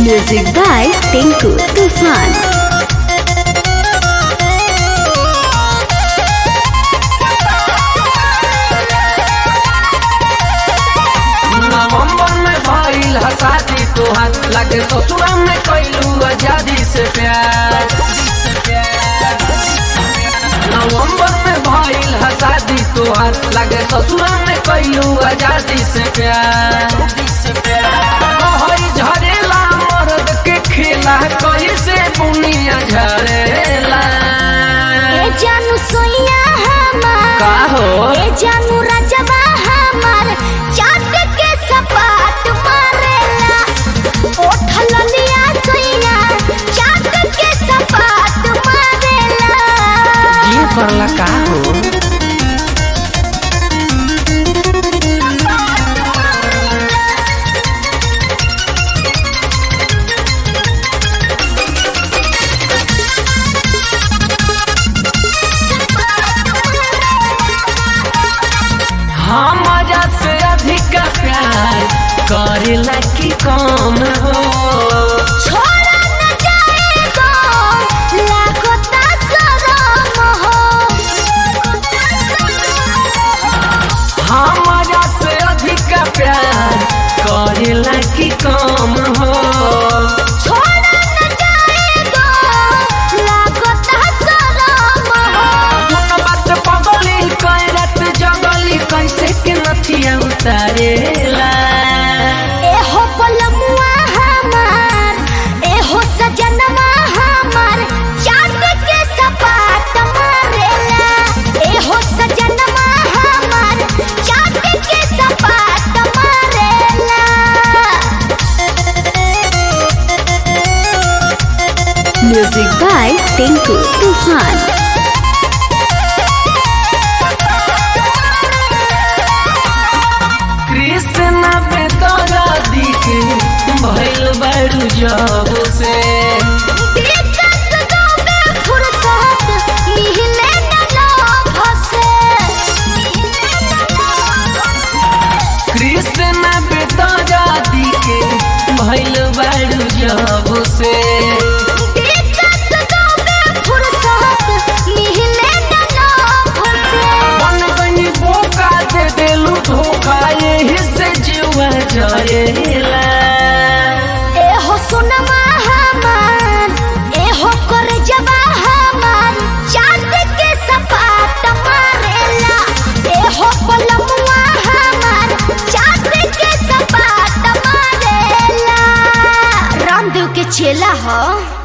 Music by Tinku Tufan. नवंबर में भइल ह शादी तोहार लगे ससुरा में कैलू आजादी से प्यार नवंबर में भइल ह शादी तोहार लगे ससुरा में कैलू आजादी से प्यार कहई झरेला मर्द के खेला कैसे बुनिया झरेला ए जानू सोइया हमार का हो ए जानू रजबा हमार चाट के सपाट मारेला ओठल लिया सोइया चाट के सपाट मारेला ये करला का हो हमारा से अधिक प्यार करेला की कम हो छोड़ा न जाएगा लागता शरम हो हमारा से अधिक प्यार करेला की कम हो छोड़ा न जाएगा लागता शरम हो सुन बात पगली कैरत जगली कैसे के नथिया उतारेला एहो पलमुआ हमार एहो सजनमा हमार चाट के सपाट मारेला एहो सजनमा हमार चाट के सपाट मारेला Music by Tinku Tufan. Krishna पे तोरा दिखे भइल बड़ू जब से दिक्कत दोगे फुर्सत मिले न लोभ से कृष्ण पे तोरा दिखे भइल बड़ू जब से दिक्कत दोगे फुर्सत मिले न लोभ से मन बनी बोका दे देलू धोखा यही से जीवा जरेला एहो सुनमा हमार एहो कर जबा हमार चांद के सपाट मारेला एहो पलमुआ हमार चांद के सपाट मारेला रामदेव के चेला हो